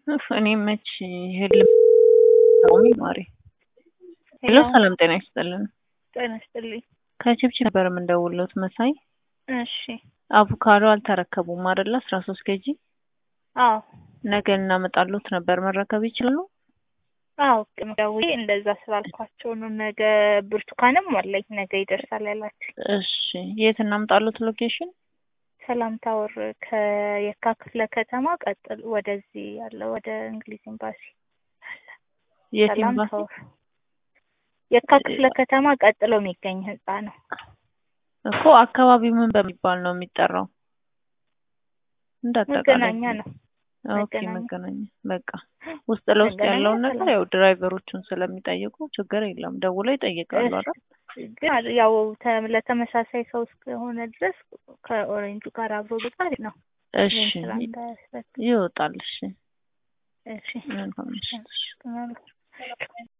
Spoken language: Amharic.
እፍ እኔ መች ህልም ማሪ ሄሎ፣ ሰላም ጤና ይስጥልን። ጤና ይስጥልኝ። ከቺፕቺ ነበር የምንደውልዎት መሳይ። እሺ። አቮካዶ አልተረከቡም አይደለ? አስራ ሶስት ኬጂ አዎ ነገ እናመጣሎት ነበር መረከብ ይችላሉ? አዎ ደውዬ እንደዛ ስላልኳቸው ነው። ነገ ብርቱካንም አለኝ ነገ ይደርሳል ያላችሁ። እሺ የት እናምጣሎት ሎኬሽን? ሰላም ታወር ከየካ ክፍለ ከተማ ቀጥል ወደዚህ ያለው ወደ እንግሊዝ ኤምባሲ የት ሰላም ኤምባሲ? ታወር የካ ክፍለ ከተማ ቀጥሎ የሚገኝ ህንጻ ነው። እኮ አካባቢው ምን በሚባል ነው የሚጠራው? እንዳጠቃላይ መገናኛ ነው። ኦኬ መገናኛ። መገናኛ በቃ ውስጥ ለውስጥ መገናኛ ያለውን ነገር ሰላም። ያው ድራይቨሮቹን ስለሚጠይቁ ችግር የለም ደውለው ይጠይቃሉ አይደል? ግን ያው ተ- ለተመሳሳይ ሰው እስከሆነ ድረስ ከኦሬንጁ ጋር አብሮ ብጣል ነው። እሺ ይህን ስራ እንዳያስረክ ይወጣል። እሺ እሺ መልካም ምሽት። እሺ